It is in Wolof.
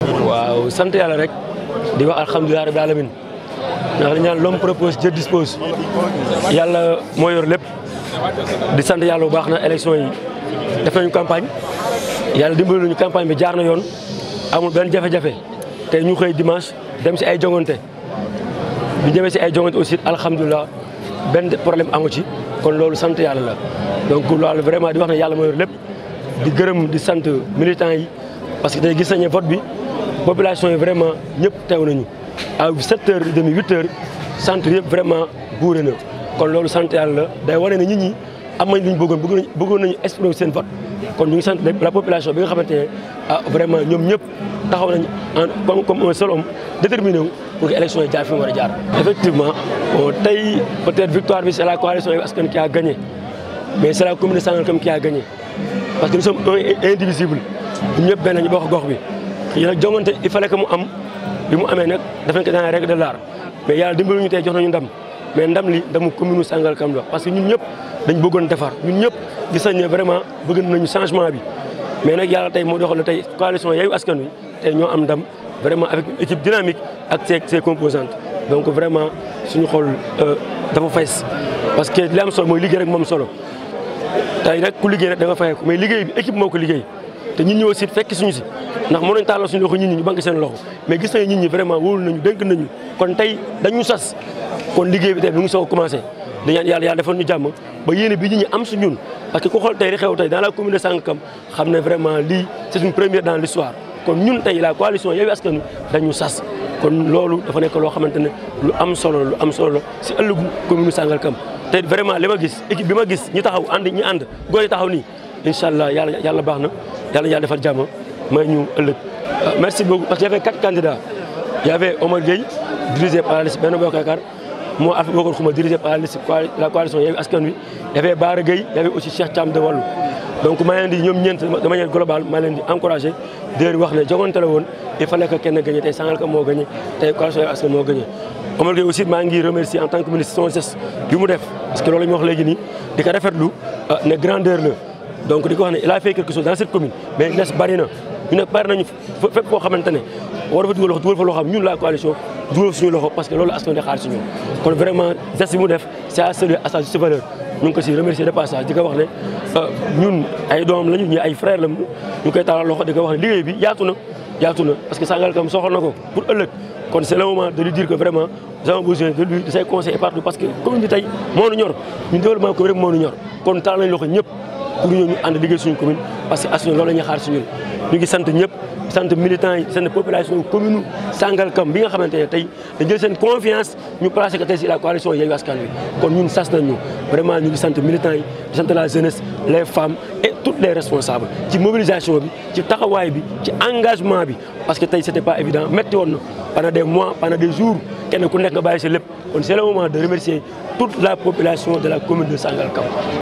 waaw sant yàlla rek di wax alhamdulilah rabbil alamin ndax li ñaan l'homme propose Dieu dispose yàlla moo yor lépp di sant yàlla bu baax na élection yi def nañu campagne yàlla dimbali nañu campagne bi jaar na yoon amul benn jafe-jafe tey ñu xëy dimanche dem si ay jongante bi ñëwee si ay jongante aussi alhamdulilah benn problème amu ci kon loolu sant yàlla la donc loolu vraiment di wax ne yàlla moo yor lépp di gërëm di sant militants yi parce que tey gis nañu vote bi population yi vraiment ñëpp teew nañu à sept heures et demi huit heures centre yëpp vraiment buure na kon loolu sant yàlla la day wane ne nit ñi am nañ lu ñu bëggoon bëggoon nañu bëggoon nañu exprimer seen vote kon ñu ngi sant la population bi nga xamante ne ah vraiment ñoom ñëpp taxaw nañ en comme comme un seul homme déterminé wu pour que élection yi jaar fi mu war a jaar. effectivement bon tey peut-être victoire bi c'est la coalition Yewwi Askan qui a gagné mais c'est la commune de Sangalkam qui a gagné parce que nous sommes un indivisible ñun ñëpp benn ñu bokk gox bi. xëy na jongante il fallait que mu am bi mu amee nag daf nañ ko dans les règles de l'art mais yàlla dimbali ñu tey jox nañu ndam mais ndam li ndamu commune Sangalkam la parce que ñun ñëpp dañ bëggoon defar ñun ñëpp gis nañ ne vraiment bëgg nañu changement bi mais nag yàlla tey moo doxal tey coalition Yewwi Askan Wi tey ñoo am ndam vraiment avec une équipe dynamique ak ses ses composantes donc vraiment suñu xol dafa fees parce que li am solo mooy liggéey rek moom solo tey nag ku liggéey rek da nga fayee ko mais liggéey bi équipe moo ko liggéey te ñun ñi aussi fekk suñu si ndax mën nañ tàllal suñu loxo nit ñi ñu banque seen loxo mais gis nañu nit ñi vraiment wóolu nañu dénk nañu kon tey dañu sas kon liggéey bi tey bi ngi soog a commencé di ñaan yàlla yàlla defal ñu jàmm ba yéene bi nit ñi am su ñun parce que ku xool tey li xew tey dans la commune de Sangalkam xam ne vraiment lii c'est une première dans l'histoire kon ñun tey la coalition Yewwi Askan Wi dañu sas kon loolu dafa nekk loo xamante ne lu am solo lu am solo si ëllëgu commune Sangalkam te vraiment li ma gis équipe bi ma gis ñi taxaw ànd ñi ànd góor yi taxaw nii incha allah yàlla yàlla baax na yàlla yàlla defal jàmm may ñu ëllëg. merci beaucoup parce qu'il y avait quatre candidats il y avait Omar Gueye dirigé par la liste Benno Bokk Yaakaar moo Alpha Bokar Xuma dirigé par la liste la coalition Yewwi Askan Wi il y avait Bara Gueye il y avait aussi Cheikh Thiam de Wallu donc maa leen di ñoom ñeent de manière globale maa leen di encouragé di leen wax ne jogante la woon il fallait que kenn gagné tey Sangalkam moo gagné tey coalition Yewwi Askan moo gagné Omar Gueye aussi maa ngi remercier en tant que ministre son geste bi mu def parce que loolu la ñu wax léegi nii di ko rafetlu ne grandeur la donc di ko wax ne il a fait quelque chose dans cette commune mais les bari na ñu nag bari nañu fépp koo xamante ne war fa dugal loxo dugal fa loo xam ñun la coalition dugal suñu loxo parce que loolu askan di xaar si ñun kon vraiment geste bi mu def c'est à saluer à sa juste valeur ñu ngi ko si remercier de passage di ko wax ne ñun ay doomam lañu ñu ay frère la ñu ngi koy taalal loxo di ko wax ne liggéey bi yaatu na yaatu na parce que Sangalkam soxal na ko pour ëllëg kon c'est le moment de lui dire que vraiment nous avons besoin de lui de ses conseils et partout parce que commune bi tey moo nu ñor ñun développement commune rek moo nu ñor kon taal nañ loxo ñëpp pour ñoo ñu ànd liggéey suñu commune parce que askan loolu la ñuy xaar si ñun ñu ngi sant ñëpp sant militants yi sant population commune Sangalkam bi nga xamante ne tey dañ jël seen confiance ñu placé ko tey si la coalition Yewwi Askan Wi kon ñun sas nañ ñu vraiment ñu ngi sant militants yi di sant la jeunesse les femmes et toutes les responsables ci mobilisation bi ci taxawaay bi ci engagement bi parce que tey c'était pas évident metti woon na pendant des mois pendant des jours kenn ku nekk nga bàyyi sa lépp kon c'est le moment de remercier toute la population de la commune de Sangalkam